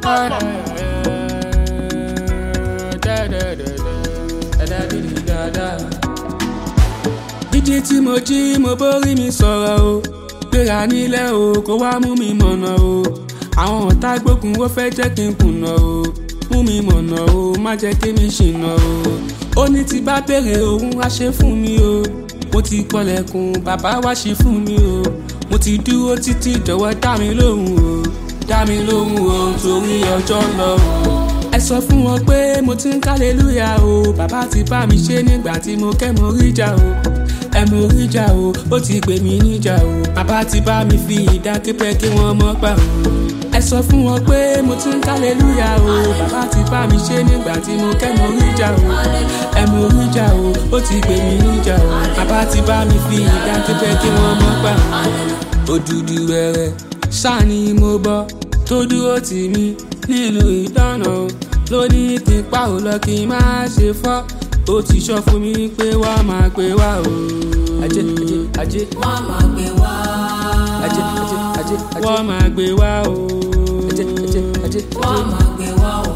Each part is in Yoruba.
jíjí tí mo jí mo bórí mi sọ̀rọ̀ o gbéra nílẹ̀ o kó wá mú mi mọ̀nà o àwọn ọ̀tá gbógun ó fẹ́ jẹ́ kí n kùnà o mú mi mọ̀nà o má jẹ́ kí mi ṣìnà o ó ní tí bá béèrè òun wá ṣe fún mi o mo ti kọlẹ̀kùn bàbá wá ṣe fún mi o mo ti dúró títí jọ̀wọ́ dá mi lóhùn o dá mi lóhùn o torí ọjọ́ lọ o ẹ sọ fún wọn pé mo ti ń kálẹ́lúyà o bàbá ti bá mi ṣe nígbà tí mo kẹ́ mo rí jà o ẹ mo rí jà o ó ti pè mí níjà o bàbá ti bá mi fi ìdákẹ́pẹ́ kí wọ́n mọ́ pa o ẹ sọ fún wọn pé mo ti ń kálẹ́lúyà o bàbá ti bá mi ṣe nígbà tí mo kẹ́ mo rí jà o ẹ mo rí jà o ó ti pè mí níjà o bàbá ti bá mi fi ìdákẹ́pẹ́ kí wọ́n mọ́ pa o òdùdù rẹ̀rẹ̀ ṣáà ni mo bọ́ tó dúró tì mí nílùú ìdáná o lónìí kí n pa ò lọ kí n má ṣe fọ́ ó ti sọ fún mi pé wàá máa pè wá o. ajé ajé ajé wọ́n máa gbé wá. ajé ajé ajé wọ́n máa gbé wá o. ajé ajé ajé wọ́n máa gbé wá o.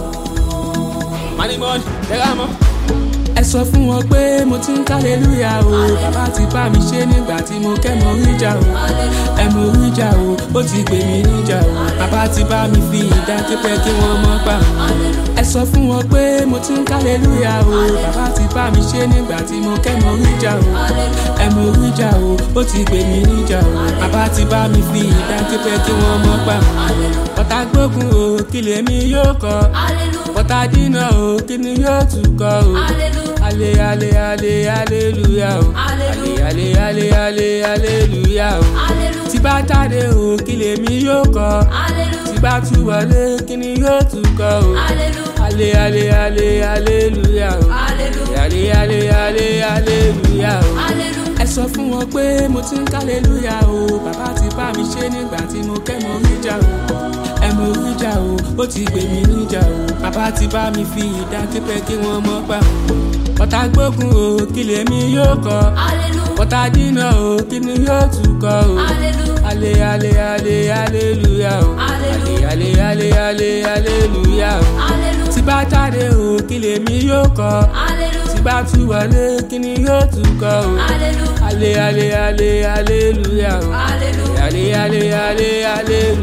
manimọ́ni tẹ́lá mọ́. ẹ sọ fún wọn pé mo ti ń kálẹ́lúyà o bàbá ti bá mi ṣe nígbà tí mo kẹ́ mo rí jà o ẹ mo rí jà o ó ti gbè mí níjà o bàbá ti bá mi fi ìdákẹ́pẹ́ kí wọ́n mọ́ pa o ẹ sọ fún wọn pé mo ti ń kálẹ́lúyà o bàbá ti bá mi ṣe nígbà tí mo kẹ́ mo rí jà o ẹ mo rí jà o ó ti gbè mí níjà o bàbá ti bá mi fi ìdákẹ́pẹ́ kí wọ́n mọ́ pa o ọ̀tá gbógun o kí lèmi yóò kọ́ ọ̀tá dínà o kí ni yóò tún kọ́ o ale ale ale aleluya o ale ale ale ale aleluya o tí bá jáde o kí lèmi yóò kọ tí bá tún wọlé kí ni yóò tún kọ o ale ale ale aleluya o ale ale ale aleluya o ẹ sọ fún wọn pé mo ti ń kálẹ́lúyà o bàbá ti bá mi ṣe nígbà tí mo kẹ́ mo rí jà o ẹ mo rí jà o ó ti gbè mí níjà o bàbá ti bá mi fi ìdákẹ́pẹ́ kí wọ́n mọ́ pa o ọ̀tá gbógun o kí lèmi yóò kọ ọ̀tá dínà o kí ni yóò tún kọ o ale ale ale aleluya o ale ale ale ale aleluya o tí bá jáde o kí lèmi yóò kọ tí bá tún wọlé kí ni yóò tún kọ o ale ale ale aleluya o ale ale ale ale